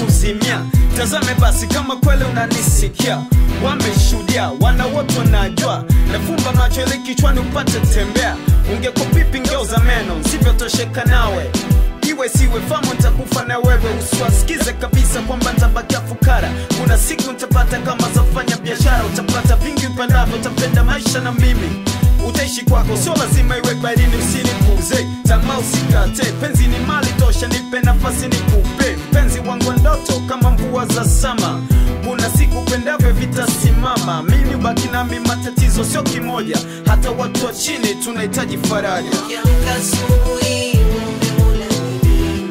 kuzimia tazame basi kama kweli unanisikia wameshuhudia wana wote wanajua nafumba macho ili kichwani upate tembea ungekuwa pipi ngeuza meno sivyotosheka nawe iwe siwe famu ntakufa na wewe usiwasikize kabisa kwamba ntabakia fukara kuna siku ntapata kama zafanya biashara utapata vingi upendavyo utapenda maisha na mimi utaishi kwako sio lazima iwe barini usinipuze tamaa usikate penzi ni mali tosha nipe nafasi nikupe penzi wangu ndoto kama mvua za sama kuna siku pendavyo vitasimama mimi ubaki nami matatizo sio kimoja hata watu wa chini tunahitaji faraja Ukiamka asubuhi umemula nini?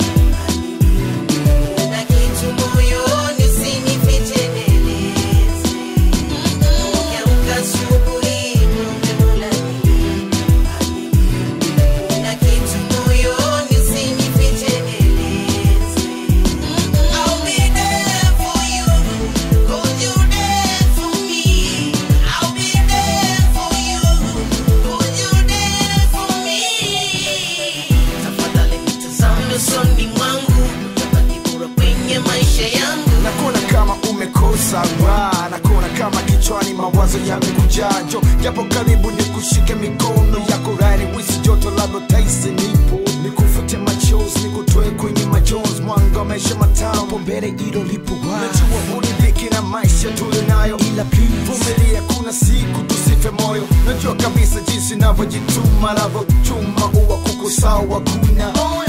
Na kitu moyoni usinifiche nieleze. Ukiamka asubuhi umemula nini? Na kitu moyoni usinifiche nieleze. I'll be there for you, 'cause you're there for me. I'll be there for you, 'cause you're there for me. Tafadhali nitazame usoni mwangu, utabaki bora kwenye maisha yangu. nakona kama umekosa raha nakona kama kichwani mawazo yamekujaa jo japo karibu ni kushike mikono yako rani wisi joto labda taisi nipo nikufute machozi nikutoe kwenye majonzi mwanga wa maisha matamu mbele ilo lipo najua ulidhiki na maisha tulionayo ila pia vumilia kuna siku tusife moyo najua kabisa jinsi navyojituma navyochuma uwa kukusawa kuna